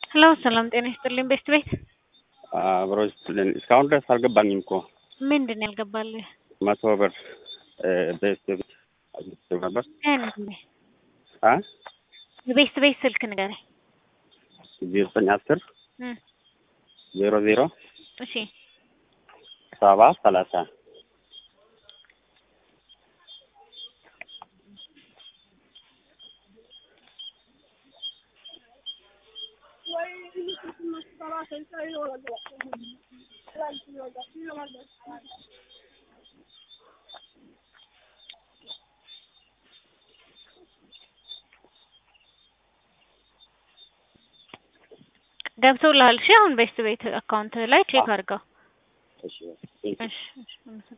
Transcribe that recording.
ሄሎ ሰላም ጤና ይስጥልኝ ቤስት ቤት አብሮ ይስጥልን። እስካሁን ድረስ አልገባኝም እኮ ምንድን ነው ያልገባልህ? መቶ ብር ቤስት ቤት አግኝቼው ነበር። ንገረኝ አ የቤስት ቤት ስልክ ንገረኝ። ዜሮ ዘጠኝ አስር እም፣ ዜሮ ዜሮ እሺ ሰባ ሰላሳ ገብቶልሃል? እሺ አሁን ቤስት ቤት አካውንት ላይ ቼክ አድርገው። እሺ እሺ እሺ